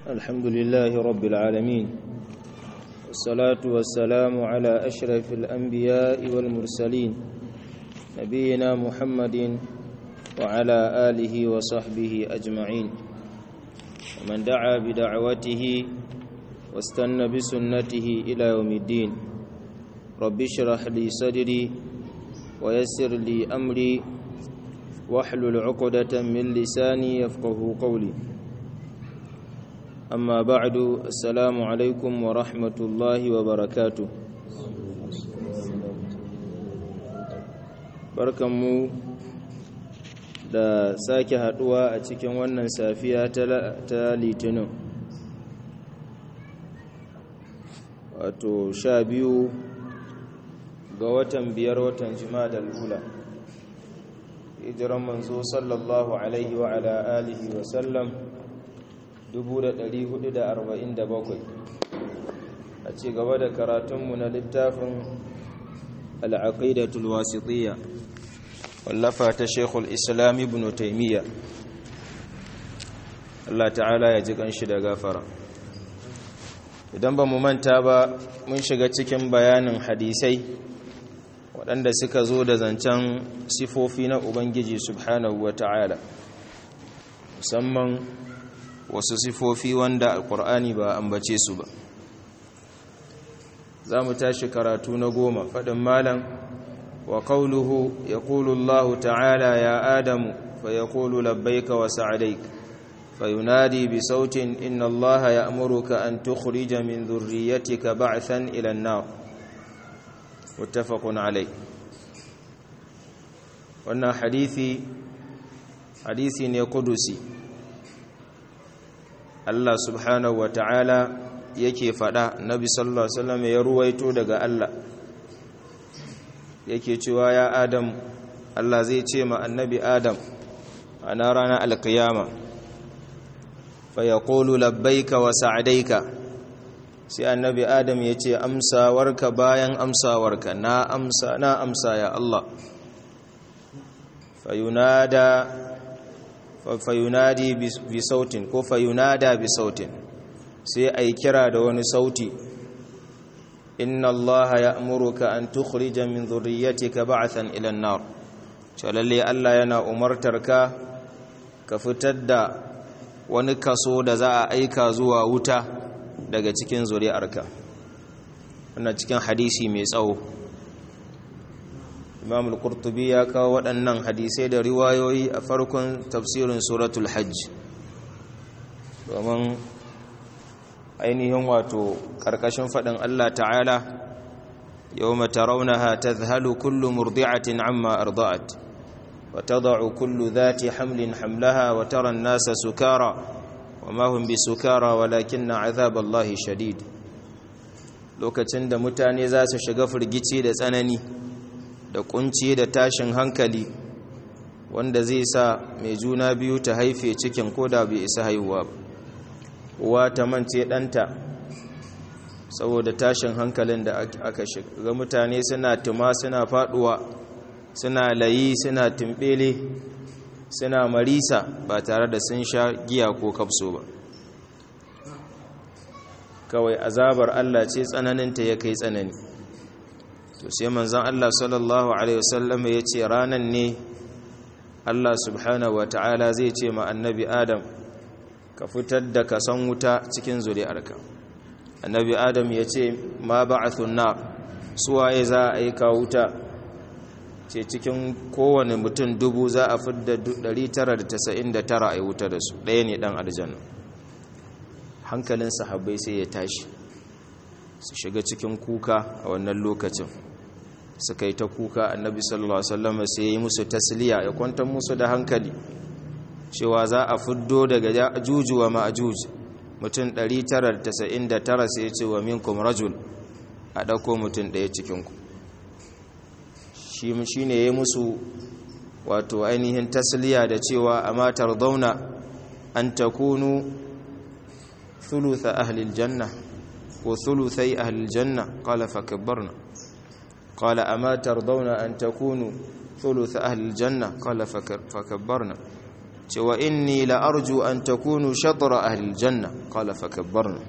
الحمد لله رب العالمين والصلاة والسلام على أشرف الأنبياء والمرسلين نبينا محمد وعلى آله وصحبه أجمعين ومن دعا بدعوته واستنى بسنته إلى يوم الدين رب اشرح لي صدري ويسر لي أمري واحلل عقدة من لساني يفقه قولي أما بعد السلام عليكم ورحمة الله وبركاته barkanmu da sake haduwa a cikin wannan safiya ta litinin wato sha biyu ga watan biyar watan jima'a da lula hijiran manzo sallallahu alaihi wa ala alihi wa sallam 1447 a ci gaba da karatunmu na littafin al'aqidatul wasitiyya wallafa ta shekul islam ibn taimiyya Allah ta'ala ya ji kanshi da gafara idan ba mu manta ba mun shiga cikin bayanin hadisai waɗanda suka zo da zancen sifofi na Ubangiji subhanahu wa ta'ala musamman wasu sifofi wanda alƙur'ani ba ambace su ba za mu tashi karatu na goma faɗin malam wa ƙauluhu ya ƙulu ta'ala ya adamu fa ya ƙulu labbaika wa sa'adaik fa yunadi bi sautin inna allaha ya amurka an tukhrija min dhurriyyatika ba'than ila an-nar muttafaqun alai wannan hadisi hadisi ne kudusi Allah subhanahu wata'ala yake fada nabi sallallahu alaihi wasallam ya ruwaito daga Allah yake cewa ya adam Allah zai ce ma annabi adam ana ranar alkiyama fa yaqulu labbaika wa sa'daika sai annabi adam ya ce amsawarka bayan amsawarka na amsa na amsa ya Allah fayunada fayunadi bi sautin ko fayunada bi sautin sai ai kira da wani sauti inna allaha ya'muruka an tukhrija min dhurriyyatika ba'than ila an-nar lalle Allah yana umartarka ka fitar da wani kaso da za a aika zuwa wuta daga cikin zuri'arka wannan cikin hadisi mai tsawo imam al-qurtubi ya kawo waɗannan hadisai da riwayoyi a farkon tafsirin suratul hajj domin ainihin wato ƙarƙashin faɗin Allah ta'ala yawma tarawnaha tadhhalu kullu murdi'atin amma arda'at wa tad'u kullu dhati hamlin hamlaha wa tara an-nasa sukara وما هم بسكارى ولكن عذاب الله شديد lokacin da mutane za su shiga firgici da tsanani da kunci da tashin hankali wanda zai sa mai juna biyu ta haife cikin koda bai isa haihuwa ba uwa ta mance ɗanta saboda tashin hankalin da aka shiga mutane suna tuma suna faduwa suna layi suna tumbele suna marisa ba tare da sun sha giya ko kafso ba kawai azabar Allah ce tsananinta ya kai tsanani to sai manzon Allah sallallahu alaihi wasallam ya ce ranan ne Allah subhanahu wataala zai ce ma annabi Adam ka fitar da kasan wuta cikin zuri'arka annabi Adam ya ce ma ba'athun nar suwaye za a aika wuta ce cikin kowane mutum dubu za a fidda 999 a yi wuta da su ɗaya ne ɗan aljanna hankalin sahabbai sai ya tashi su shiga cikin kuka a wannan lokacin suka yi ta kuka annabi sallallahu alaihi wasallam sai ya yi musu tasliya ya kwantar musu da hankali cewa za a fiddo daga juju wa ma'juj mutum 999 sai ya ce wa minkum rajul a ɗauko mutum ɗaya cikinku shi ne ya musu wato ainihin tasliya da cewa a matar zauna an ta kunu thulutha ahlil janna ko thuluthai ahlil janna qala fakabbarna qala ama tardawna an takunu thuluth ahli aljanna qala fakabbarna cewa inni la arju an takunu shatra ahli aljanna qala fakabbarna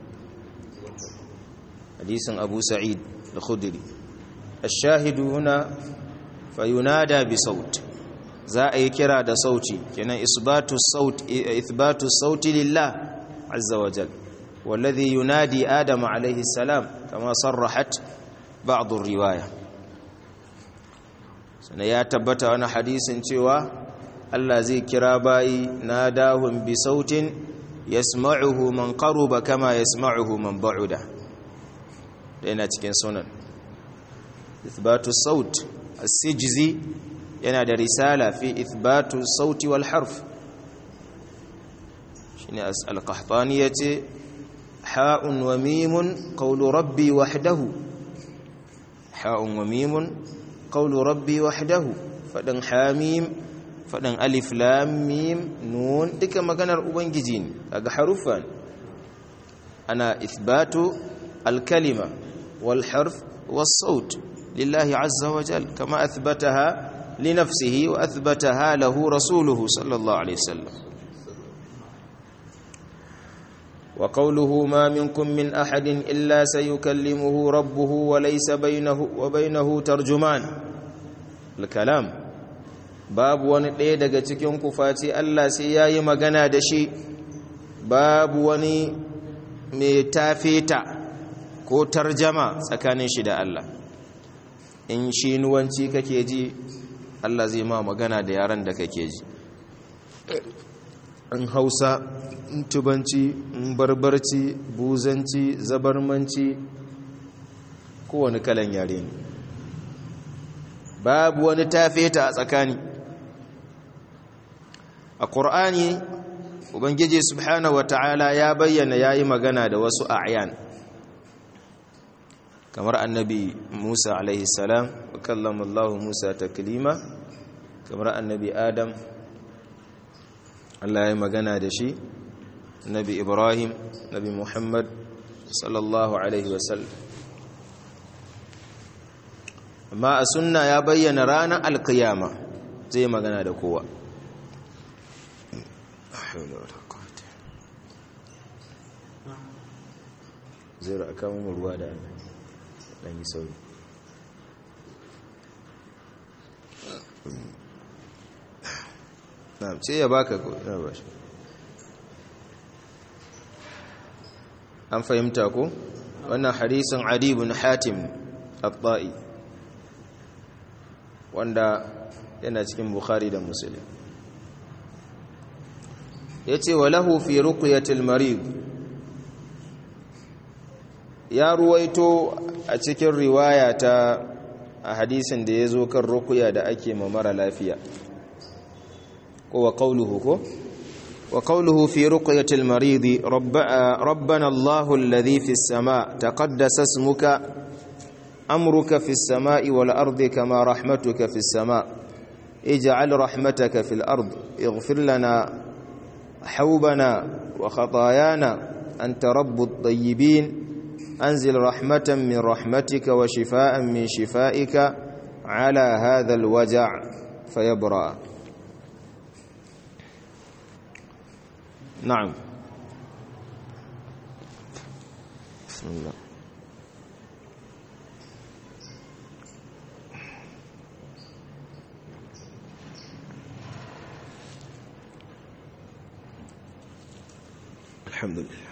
hadisin abu sa'id al-khudri الشاهد هنا فينادى بصوت za a yi kira da sauti kenan isbatu saut ithbatu sauti lillah azza wa jal والذي ينادي آدم عليه السلام كما صرحت بعض الرواية سنة يا تبت وانا حديث cewa Allah zai kira bayi nadahum bi sautin yasma'uhu man qaruba kama yasma'uhu man ba'uda yana cikin sunan ithbatu saut as-sijzi yana da risala fi ithbatu sauti wal harf shine al-qahtani yace ha'un wa mimun qawlu rabbi wahdahu ha'un wa mimun qawlu rabbi wahdahu fadan hamim fadan alif lam mim nun duka maganar ubangiji ne kaga harufan ana ithbatu al-kalima wal harf was saut lillahi azza wa jal kama athbataha لنفسه وأثبتها له رسوله صلى الله عليه وسلم وقوله ما منكم من أحد إلا سيكلمه ربه وليس بينه وبينه ترجمان الكلام باب wani ɗaya daga cikin ku face Allah sai yayi magana da shi babu wani mai tafeta ko tarjama tsakanin shi da Allah in shi nuwanci kake ji Allah zai ma magana da yaran da kake ji in hausa in tubanci in barbarci buzanci zabarmanci kowane kalan yare ne babu wani tafeta a tsakani a ƙur'ani ubangiji subhanahu wata'ala ya bayyana ya yi magana da wasu a'yan kamar annabi musa alaihi salam kallama Allah Musa taklima kamar annabi Adam Allah ya magana da shi annabi Ibrahim nabi Muhammad sallallahu alaihi wasallam amma a sunna ya bayyana ranar alkiyama zai magana da kowa zai ra'aka mu ruwa da ɗan yi sauri na'am sai ya baka ko ina ba shi an fahimta ko wannan hadisin adi ibn hatim at-ta'i wanda yana cikin bukhari da muslim yace walahu fi ruqyatil marid ya ruwaito a cikin riwaya ta a hadisin da ya zo kan rukuya da ake ma mara lafiya ko wa qawluhu ko wa qawluhu fi ruqyatil maridi rabbana allahu alladhi fis sama taqaddasa ismuka amruka fis samai wal ardi kama rahmatuka fis sama ij'al rahmataka fil ard ighfir lana hawbana wa khatayana anta rabbut tayyibin أنزل رحمة من رحمتك وشفاء من شفائك على هذا الوجع فيبرأ نعم بسم الله الحمد لله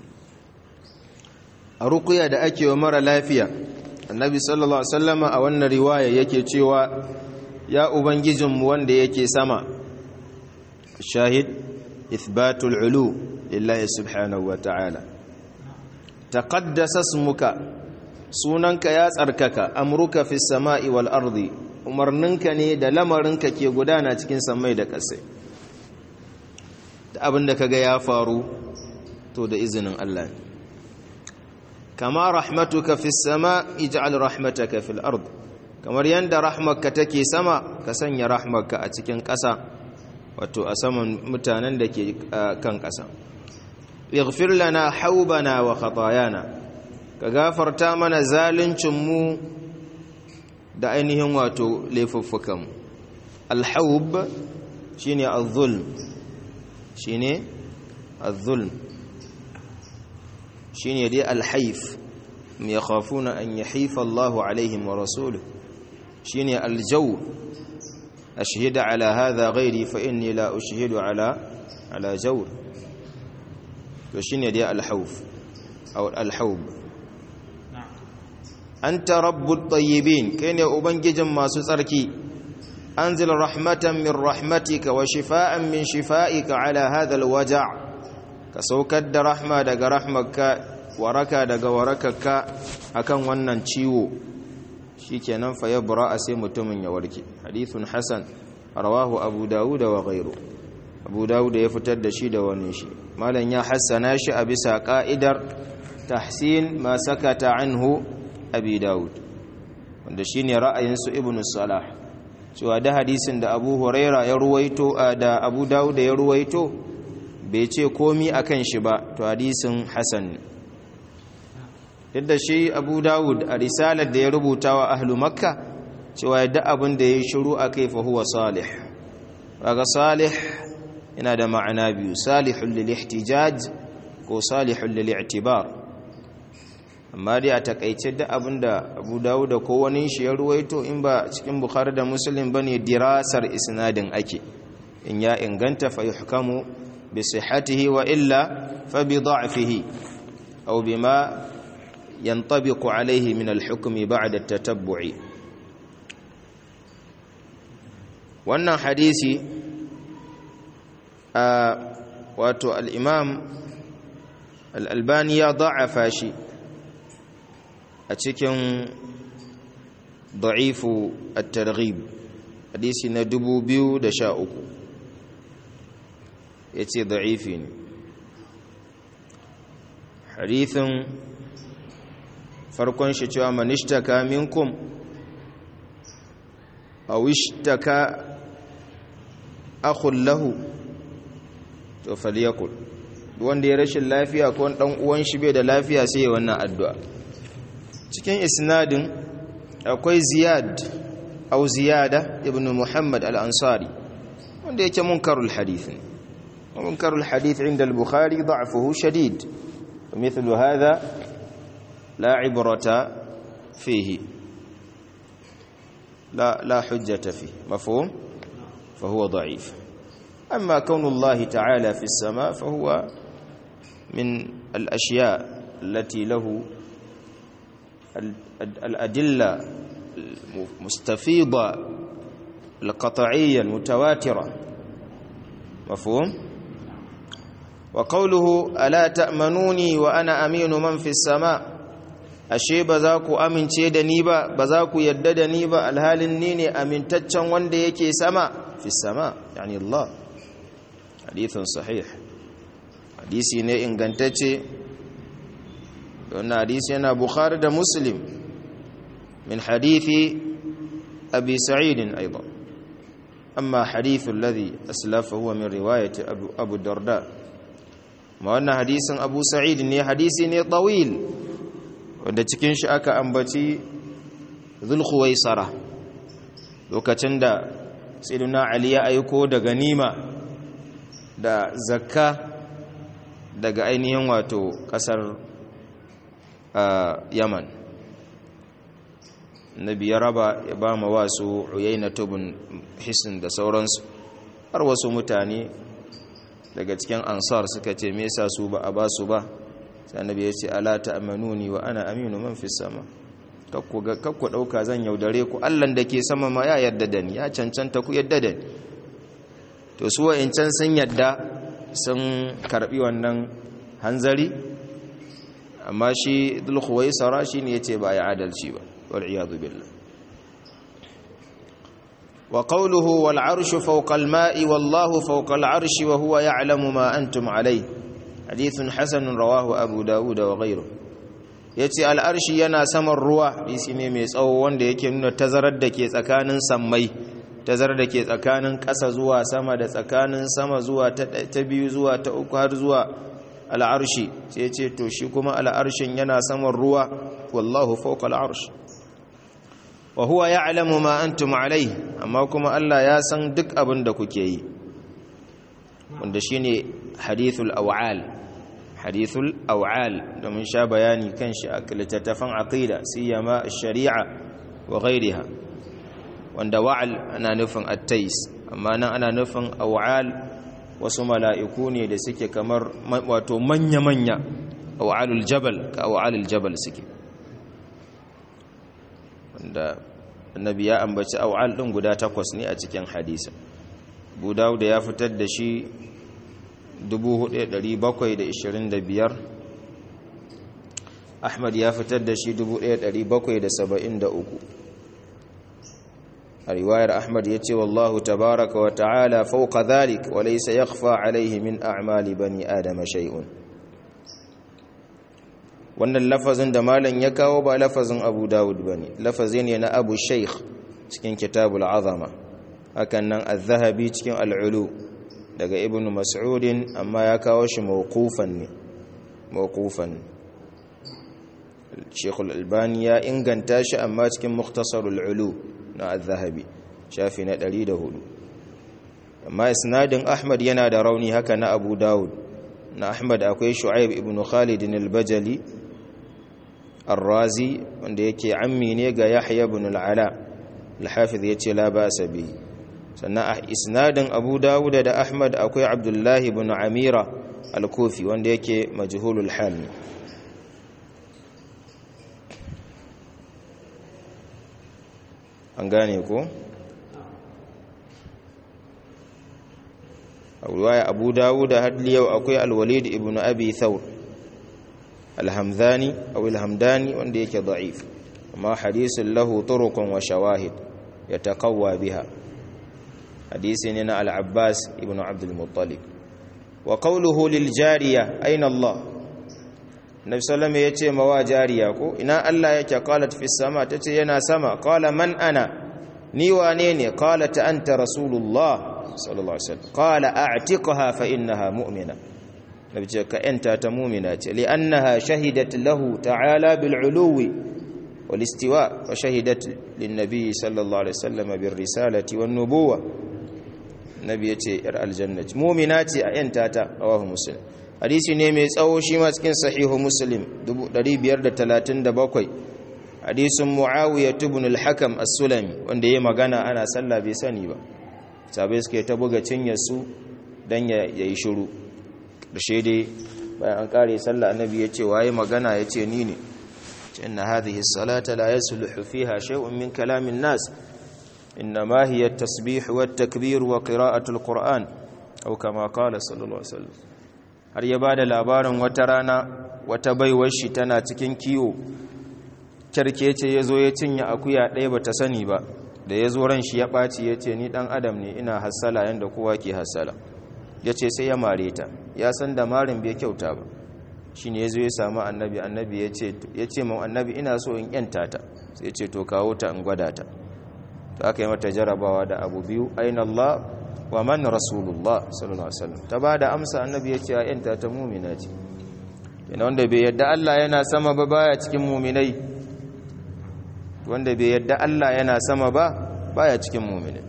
a rukuya da ake wa mara lafiya annabi sallallahu alaihi wasallama a wannan riwaya yake cewa ya ubangijinmu wanda yake sama shahid ithbatul ulu lillahi subhanahu wa ta'ala taqaddasa ismuka sunanka ya tsarkaka amruka fis sama'i wal ardi umarninka ne da lamarinka ke gudana cikin samai da ƙasai da abin da kaga ya faru to da izinin Allah ne kama rahmatuka fi sama ij'al rahmataka fil ard kamar yanda rahmarka take sama ka sanya rahmarka a cikin ƙasa wato a saman mutanen da ke kan ƙasa ighfir lana haubana wa khatayana ka gafarta mana zaluncin mu da ainihin wato laifuffukan alhaub shine az-zulm shine az-zulm shine dai al-hayf yakhafuna an yahifa Allahu alaihim wa rasuluhu shine al-jaw ashhadu ala hadha ghairi fa inni la ushhidu ala ala jawr to shine dai al-hawf aw al-hawb anta rabbut tayyibin kai ne ubangijin masu tsarki anzil rahmatan min rahmatika wa shifaan min shifaika ala hadha alwaja' ka saukar da rahma daga rahmarka waraka daga warakarka akan wannan ciwo shikenan fa yabra sai mutumin ya warke hadithun hasan rawahu abu dawud wa ghayru abu dawud ya fitar da shi da wani shi malam ya hassana shi a bisa ka'idar tahsin ma sakata anhu abi dawud wanda shine ra'ayin su ibn salah cewa da hadisin da abu huraira ya ruwaito da abu dawud ya ruwaito bai ce komi akan shi ba to hadisin hasan duk da shi abu dawud a risalar da ya rubuta wa ahlu makka cewa yadda abin da ya yi shiru a kai fahuwa salih raga salih yana da ma'ana biyu salihun lil ihtijaj ko salihun lil i'tibar amma dai a takaice da abinda Abu Dawud ko wani shi ya ruwaito in ba cikin Bukhari da Muslim bane dirasar isnadin ake in ya inganta fa yuhkamu bi sihhatihi wa illa fa bi da'fihi aw bima yantabiqu alayhi min al-hukm ba'da at-tatabbu'i wannan hadisi a wato al-imam al-albani ya da'afa shi a cikin da'ifu at-targhib hadisi na 2013 yace da'ifi ne hadithin farkon shi cewa manishtaka minkum aw ishtaka akhun lahu to falyakul wanda ya rashin lafiya ko dan uwan shi bai da lafiya sai wannan addu'a cikin isnadin akwai ziyad au ziyada ibn muhammad al-ansari wanda yake munkarul hadith munkarul hadith inda al-bukhari da'fuhu shadid ومثل هذا لا عبرة فيه لا لا حجة فيه مفهوم فهو ضعيف أما كون الله تعالى في السماء فهو من الأشياء التي له الأدلة المستفيضة القطعية المتواترة مفهوم وقوله ألا تأمنوني وأنا أمين من في السماء ashe ba za ku amince da ni ba ba za ku yadda da ni ba alhalin ni ne amintaccen wanda yake sama fi sama yani Allah hadithun sahih hadisi ne ingantacce wannan hadisi yana bukhari da muslim min hadithi abi sa'id aidan amma hadithu alladhi aslafa huwa min riwayati abu darda ma wannan hadisin abu sa'id ne hadisi ne tawil wanda cikin shi aka ambaci zulkhuwaisara lokacin da sayyidina ali ya aiko da ganima da zakka daga ainihin wato kasar yaman nabi ya raba ya ba ma wasu uyayna tubun hisin da sauransu har wasu mutane daga cikin ansar suka ce me yasa su ba a ba su ba sai annabi ya ce ala ta'manuni wa ana aminu man fi sama kakku ga kakku dauka zan yaudare ku Allah da ke sama ma ya yarda da ni ya cancanta ku yarda da ni to su wa'incan sun yarda sun karbi wannan hanzari amma shi dul khuwaisara shine yace ba ya adalci ba wal iyad billah wa qawluhu wal arshu fawqa al ma'i wallahu fawqa al arshi wa huwa ya'lamu ma antum alayhi hadithun hasanun rawahu abu dawud wa ghayru yace al'arshi yana saman ruwa hadisi ne mai tsawo wanda yake nuna tazarar da ke tsakanin sammai tazarar da ke tsakanin ƙasa zuwa sama da tsakanin sama zuwa ta biyu zuwa ta uku har zuwa al'arshi sai yace to shi kuma al'arshin yana saman ruwa wallahu fawqa al'arsh wa huwa ya'lamu ma antum alayhi amma kuma Allah ya san duk abin da kuke yi wanda shine hadithul aw'al hadithul aw'al da mun sha bayani kan shi a littattafan aqida siyama shari'a wa ghairiha wanda wa'al ana nufin at-tais amma nan ana nufin aw'al wasu mala'iku ne da suke kamar wato manya-manya aw'alul jabal ka aw'alul jabal suke wanda annabi ya ambaci aw'al din guda takwas ne a cikin hadisi Abu Dawud ya fitar da shi 4725 Ahmad ya fitar da shi 1773 a riwayar Ahmad ya ce wallahu tabaraka wa ta'ala fawqa dhalik wa laysa yakhfa alayhi min a'mali bani adama shay'un wannan lafazin da malam ya kawo ba lafazin Abu Dawud bane lafazi ne na Abu Shaykh cikin Kitabul Azama hakan nan Az-Zahabi cikin Al-Ulu daga Ibn Mas'ud amma ya kawo shi mawqufan ne mawqufan Sheikh Al-Albani ya inganta shi amma cikin Mukhtasarul Ulu na Az-Zahabi shafi na 104 amma isnadin Ahmad yana da rauni haka na Abu Dawud na Ahmad akwai Shu'aib ibn Khalid al-Bajali الرازي wanda yake ammi ne ga Yahya ibn al-Ala al-Hafiz yace la ba'sa bi sannan a isnadin Abu Dawud da Ahmad akwai Abdullah ibn Amira al-Kufi wanda yake majhulul hal an gane ko a Abu Dawud har yau akwai al-Walid ibn Abi Thawr alhamdani aw alhamdani wanda yake da'if amma hadisin lahu turuqun wa shawahid yataqawwa biha hadisi ne na al-abbas ibn abd al-muttalib wa qawluhu lil jariya aina allah nabi sallama yace mawa jariya ko ina allah yake qalat fi sama tace yana sama qala man ana ni wane ne qalat anta rasulullah sallallahu alaihi wasallam qala a'tiqha fa innaha mu'mina nabi ce ka yanta ta mumina ce li'annaha shahidat lahu ta'ala bil uluwi wal istiwa wa shahidat lin nabi sallallahu alaihi wasallam bir risalati wan nubuwa nabi yace ir aljanna mumina ce a yanta ta rawahu muslim hadisi ne mai tsawo shi ma cikin sahihu muslim 537 hadisin muawiya ibn al-hakam as-sulami wanda yayi magana ana sallah bai sani ba sabai suke ta buga cinyar su dan yayi shiru ƙarshe dai bayan an ƙare sallah annabi ya ce waye magana ya ce ni ne ce inna hadhihi salata la yasluhu fiha shay'un min kalamin nas inna ma hiya at-tasbih wa at-takbir wa qira'atu al-qur'an aw kama qala sallallahu alaihi wasallam har ya bada labarin wata rana wata baiwar shi tana cikin kiwo kyarkece yazo ya cinye akuya ɗaya bata sani ba da yazo ran shi ya ɓaci ya ce ni dan adam ne ina hassala yanda kowa ke hassala ya ce sai ya mare ta ya san da marin bai kyauta ba shi ne ya zo ya samu annabi annabi ya ce ma annabi ina so in yanta ta sai ya ce to kawo ta in gwada ta to aka yi mata jarabawa da abu biyu aina Allah wa man rasulullah sallallahu alaihi wasallam ta bada amsa annabi ya ce a yanta ta mumina ce yana wanda bai yadda Allah yana sama ba baya cikin muminai wanda bai yadda Allah yana sama ba baya cikin muminai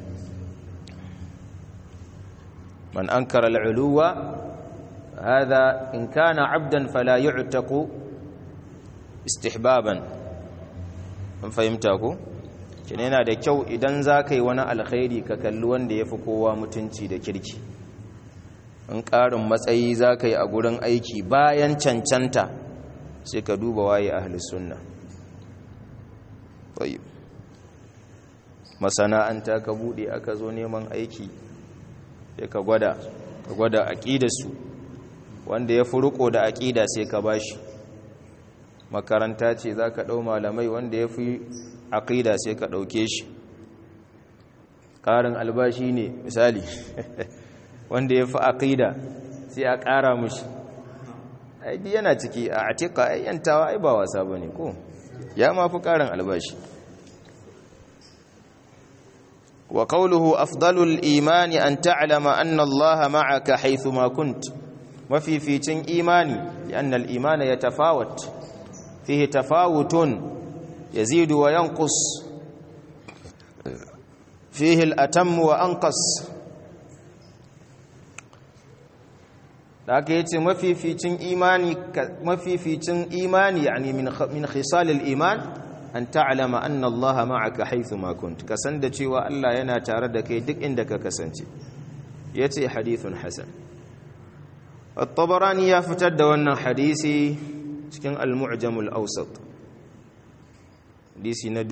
من أنكر العلو هذا إن كان عبدا فلا يعتق استحبابا من فهمتكم yana da kyau idan za ka yi wani alkhairi ka kalli wanda ya fi kowa mutunci da kirki in ƙarin matsayi za ka yi a gurin aiki bayan cancanta sai ka duba waye ahli sunna masana'anta ka buɗe aka zo neman aiki sai ka gwada ka gwada aqidarsu wanda ya furuko da aqida sai ka bashi makaranta ce zaka dau malamai wanda ya fi aqida sai ka dauke shi karin albashi ne misali wanda ya fi aqida sai a kara mushi ai yana ciki a atika ai yantawa ai ba wasa bane ko ya ma fi karin albashi وقوله أفضل الإيمان أن تعلم أن الله معك حيثما كنت وفي فيتن إيماني لأن الإيمان يتفاوت فيه تفاوت يزيد وينقص فيه الأتم وأنقص da aka yace mafificin imani mafificin imani yani min min khisalil iman an ta'lama anna Allah ma'aka haythu ma kunt kasan da cewa Allah yana tare da kai duk inda ka kasance yace hadithun hasan at-tabarani ya fitar da wannan hadisi cikin al-mu'jam al-awsat hadisi na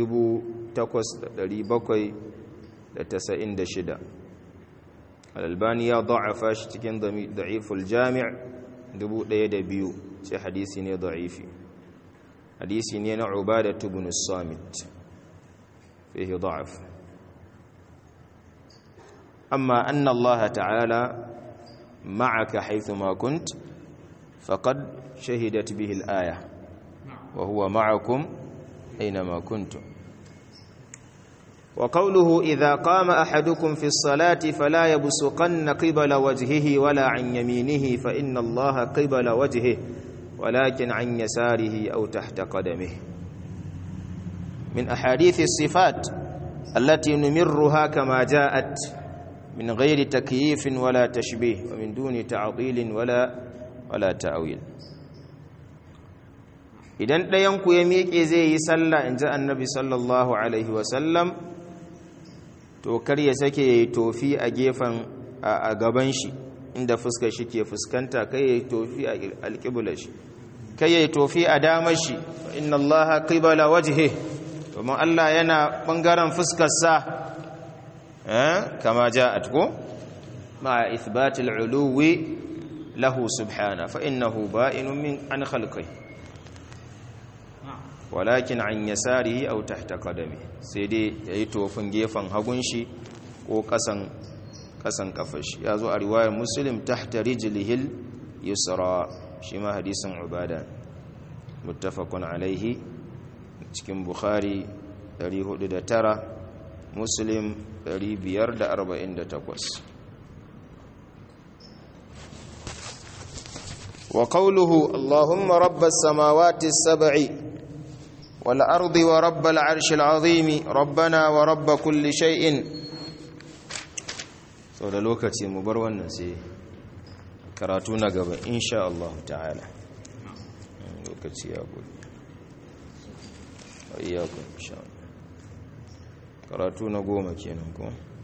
8796 al-albani ya da'afa shi cikin da'iful jami' 1002 sai hadisi ne da'ifi hadisi ne na ubada ibn as-samit fihi da'af amma anna Allah ta'ala معك حيثما كنت فقد شهدت به الآية وهو معكم أينما كنتم وقوله إذا قام أحدكم في الصلاة فلا يبسقن قبل وجهه ولا عن يمينه فإن الله قبل وجهه ولكن عن يساره أو تحت قدمه من أحاديث الصفات التي نمرها كما جاءت من غير تكييف ولا تشبيه ومن دون تعطيل ولا ولا تأويل idan ɗayanku ya miƙe zai yi sallah in ji annabi sallallahu alaihi wasallam to kar ya sake ya yi tofi a gefen a gaban shi inda fuskar shi ke fuskanta kai ya yi tofi a alƙibula shi kai ya yi tofi a damar shi inna allaha qibala wajhe domin allah yana ɓangaren fuskarsa كما جاءت مع إثبات العلو له سبحانه فإنه بائن من عن خلقه ولكن عن يساره أو تحت قدمه سيدي يأيتو فنجيفا هغنشي وقسن قسن كفش يازو رواية مسلم تحت رجله اليسرى شما حديث عبادة متفق عليه cikin bukhari 409 muslim 548 وقوله اللهم رب السماوات السبع والأرض ورب العرش العظيم ربنا ورب كل شيء sau da lokaci mu bar wannan sai karatu na gaba insha Allah ta'ala lokaci ya gudu wa iyakun insha Allah karatu na goma kenan kuma